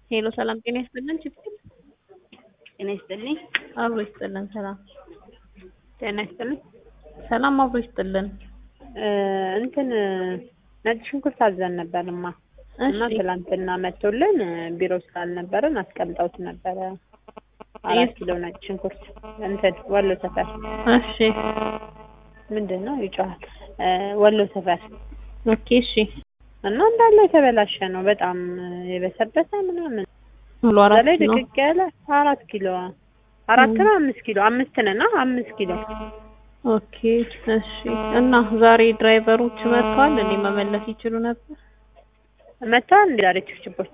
ሄሎ ሰላም ጤና ይስጥልን ችግር ጤና ይስጥልኝ። አብሮ ይስጥልን ሰላም ጤና ይስጥልኝ። ሰላም አብሮ ይስጥልን እ እንትን ነጭ ሽንኩርት አዘን ነበርማ እና እሺ ትላንትና መጥቶልን ቢሮ ስላልነበረን አስቀምጠውት ነበረ። አራት የት? ኪሎ ነጭ ሽንኩርት እንትን ወሎ ሰፈር እሺ ምንድን ነው ይጮሃል እ ወሎ ሰፈር ኦኬ እሺ እና እንዳለ የተበላሸ ነው። በጣም የበሰበሰ ምናምን ሙሉ እዛ አራት ላይ ነው ድቅቅ ያለ አራት ኪሎ አራት ነው አምስት ኪሎ አምስት ነና አምስት ኪሎ ኦኬ እሺ እና ዛሬ ድራይቨሮች መጥተዋል እንዴ መመለስ ይችሉ ነበር መጥተዋል እንዲ ዛሬ ችብችቦች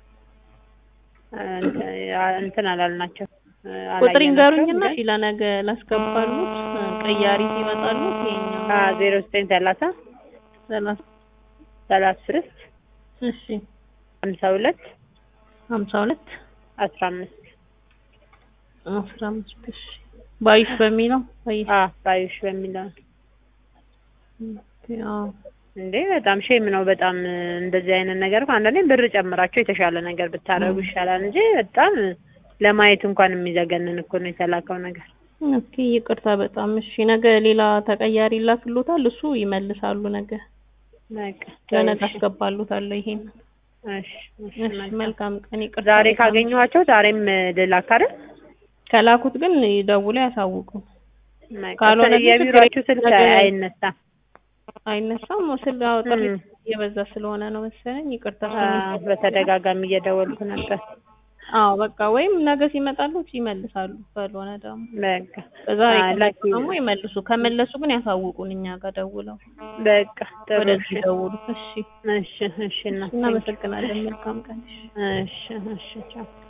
እንትን አላልናቸው ቁጥር ይንገሩኝና እሺ ለነገ ላስገባሉት ቀያሪ ሲመጣሉት ይሄኛው ዜሮ ዘጠኝ ሰላሳ ሰላሳ ሰላሳ ስድስት እሺ ሀምሳ ሁለት ሀምሳ ሁለት አስራ አምስት አስራ አምስት እሺ ባዩሽ በሚለው ባዩሽ ባዩሽ በሚለው ኦኬ፣ አዎ እንዴ በጣም ሼም ነው። በጣም እንደዚህ አይነት ነገር እኮ አንዳንዴ ብር ጨምራቸው የተሻለ ነገር ብታረጉ ይሻላል እንጂ በጣም ለማየት እንኳን የሚዘገንን እኮ ነው የተላከው ነገር። ኦኬ ይቅርታ በጣም እሺ። ነገ ሌላ ተቀያሪ ይላክሎታል፣ እሱ ይመልሳሉ። ነገ በቃ ለነገ እሺ፣ አስገባሉታለሁ። ይሄን እሺ፣ እሺ፣ እሺ፣ መልካም። መልካም ቀን። ይቅርታ ዛሬ በጣም ካገኘኋቸው ዛሬም ልላክ አይደል? ከላኩት ግን ይደውሉ ያሳውቁ። በቃ ካልሆነ ግን የቢሮአችሁ ችግር ስልክ የለም። አይነሳም። አይነሳም ስል አዎ፣ ጥሪ እም። እየበዛ ስለሆነ ነው መሰለኝ። ይቅርታ አ፣ በተደጋጋሚ እየደወልኩ ነበር። አዎ በቃ ወይም ነገ ሲመጣሉት ይመልሳሉ። ካልሆነ ደግሞ በቃ በዛሬ አ፣ ከመጡ ላኪ ደግሞ ይመልሱ። ከመለሱ ግን ያሳውቁን እኛ ጋር ደውለው በቃ ጥሩ። ወደዚህ እሺ፣ ደውሉ። እሺ እሺ፣ እሺ፣ እና እናመሰግናለን። መልካም ቀን። እሺ። እሺ፣ እሺ፣ ቻው